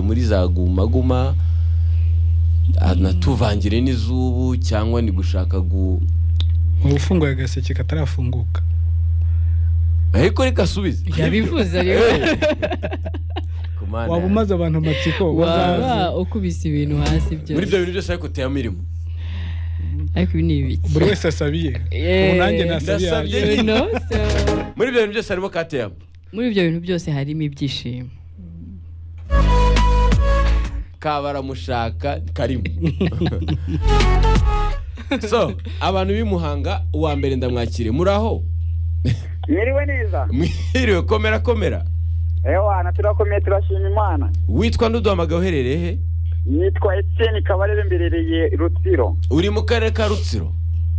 kuri za guma guma anatuvangire n'izubu cyangwa ni gushaka gu uba ufunguye agaseke katarafunguka ariko reka asubize yabivuze rero Kumana, waba umaze abantu amatsiko waba bazazi ukubise ibintu hasi byose muri ibyo bintu byose ariko uteye mirimo ariko ibi ni ibiki buri wese asabiye Yeee. ubu nanjye nasabiye Ndasabiye yanjye. You know? So, muri ibyo bintu byose harimo kateyamo muri ibyo bintu byose harimo ibyishimo kabaramushaka karimo so abantu b'imuhanga uwa mbere ndamwakire muraho Mwiriwe neza. mwiriwe komera komera Ewana turakomeye turashima Imana. witwa n'uduhamagaye uherereye he Nitwa Etienne Kabarebe mberereye Rutsiro. uri mu karere ka rutsiro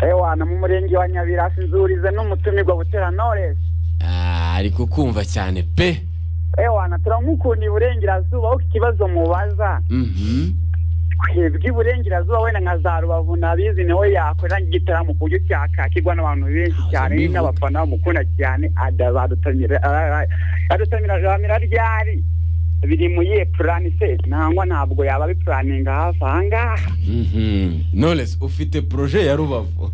Ewana mu murenge wa Nyabirasi nzurize n'umutumirwa Butera Knowless. Ah, ari kukumva cyane pe Ewana turamukunda iburengerazuba aho ikibazo mubaza. Mhm. Twebwe iburengerazuba wenda nka za Rubavu nabizi niwe yakorera igitaramo ku buryo cyakakirwa n'abantu benshi cyane Ntabwo mbivuga. n'abafana bamukunda cyane adabadutamira adutamira jamira ryari biri mu ye purani se nangwa ntabwo yaba abipuraninga hafi aha ngaha Mhm. knowless ufite proje ya rubavu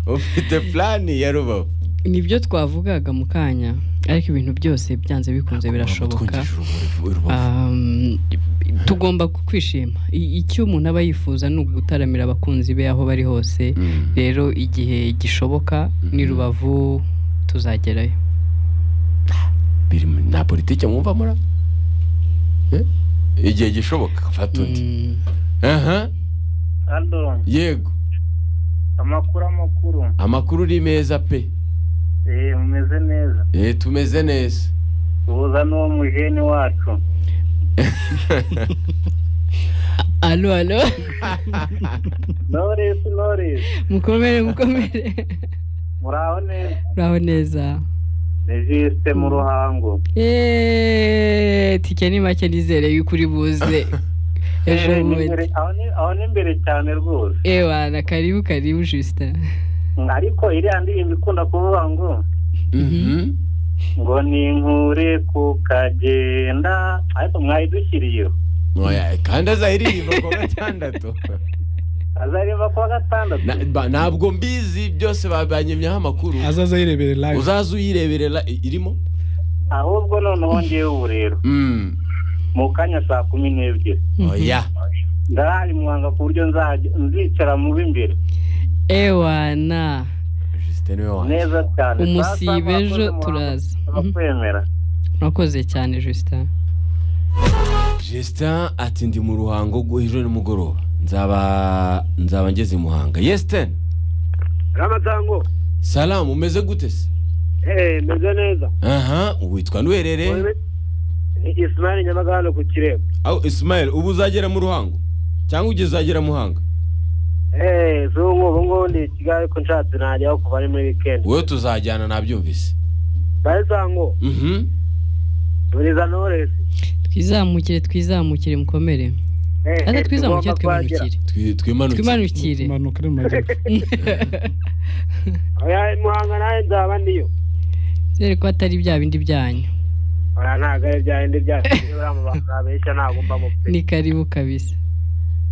ufite plani ya rubavu nibyo twavugaga mu kanya ariko ibintu byose byanze bikunze birashoboka Twungishije urumuri Rubavu. Um, tugomba kwishima I- icyo umuntu aba yifuza ni ugutaramira abakunzi be aho bari hose Mm. rero igihe gishoboka ni rubavu tuzagerayo biri mu- nta politiki mwumva mura Eh? igihe gishoboka fata undi Mm, aha hano yego amakuru amakuru amakuru ni meza pe eee umeze neza Eh, tumeze neza uhuza n'uwo mujeni wacu alo alo noresi noresi mukomere mukomere muraho neza uraho neza ni jisite mu ruhango Yeee, tike ni make nizere yuko uri buze ejo Eh, ni bundi imbere- aho ni- aho ni imbere cyane rwose ewana karibu karibu jusita ariko iriya ndirimbo ikunda kuvuga ngo Mhm. ngo ni inkure ku kagenda ariko mwayidushyiriyeho Oya, kandi azahiririmba ku wa gatandatu azaririmba ku wa gatandatu Na- ba- ntabwo mbizi byose ba- banyemyeho amakuru azaza yirebere live uzaza uyireberera i- irimo ahubwo noneho ngewe ubu rero Mm. mu kanya saa kumi n'ebyiri oya ndarahari muhanga ku buryo nzajya nzicara mu b'imbere ewana justin niwe wanjye neza cyane Umusibe Sasa mwakoze ejo muhango, turaza. turakwemera urakoze cyane jusita justin ati ndi mu ruhango rwo ejo nimugoroba nzaba nzaba ngeze i muhanga yesiteni ramadango salamu umeze gute se eee meze neza aha witwa n'uherereye ni isimari nyamagana ku kirembo aho isimayeli ubu uzagera mu ruhango cyangwa ugeze uzagera muhanga eee zungu ubu ngubu ndi i kigali ariko nshatse najyaho kuva ari muri wikendi wowe tuzajyana nabyumvise barizango mhm buriza noresi twizamukire twizamukire mukomere aza twizamukire twimanukire Twi- twimanukire twimanukire imanuka iri mu majyepfo muhanga nawe nzaba niyo dore ko atari bya bindi byanyu oya ntabwo ari bya bindi byacu buriya mu bantu babeshya ntabwo mba mu pe ni karibu kabisa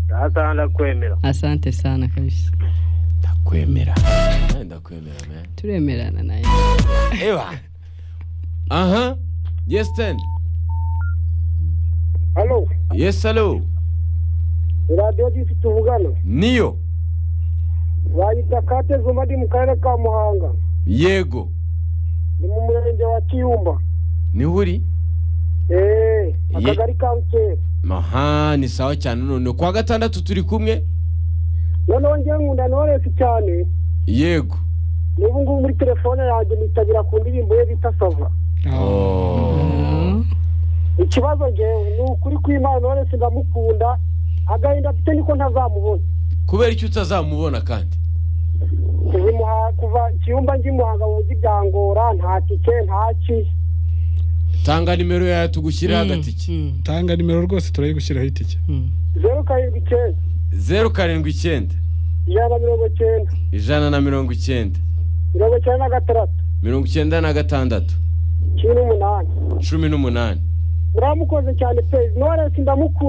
ndahasa ndakwemera asante sana kabisa ndakwemera Nawe ndakwemera man. turemerana nawe ewa aha yesiteni hano yesi alo radiyo disi tuvugana niyo bayita kate zuma ndi mu karere ka muhanga yego ni mu murenge wa kiyumba niho uri eee akagari ka rukeye aha ni sawa cyane none kuwa gatandatu turi kumwe noneho njye nkunda noresi cyane yego n'ubu ngubu muri telefone yanjye nitabira ku ndirimbo ye bita sava Oh. ikibazo ngewe ni ukuri kw'imana noresi ndamukunda agahinda afite niko ntazamubona kubera icyo utazamubona kandi kuva i Muha- kuva kiyumba njye i muhanga mu mujyi byangora nta tike nta ki tanga nimero yawe tugushyiriraho agatike Mm, tanga nimero rwose turayigushyiraho itike mm, zeru karindwi icyenda zeru karindwi icyenda ijana na mirongo icyenda ijana na mirongo icyenda mirongo icyenda na gatandatu mirongo icyenda na gatandatu cumi n'umunani cumi n'umunani uramukoze cyane pe noresi ndamukunda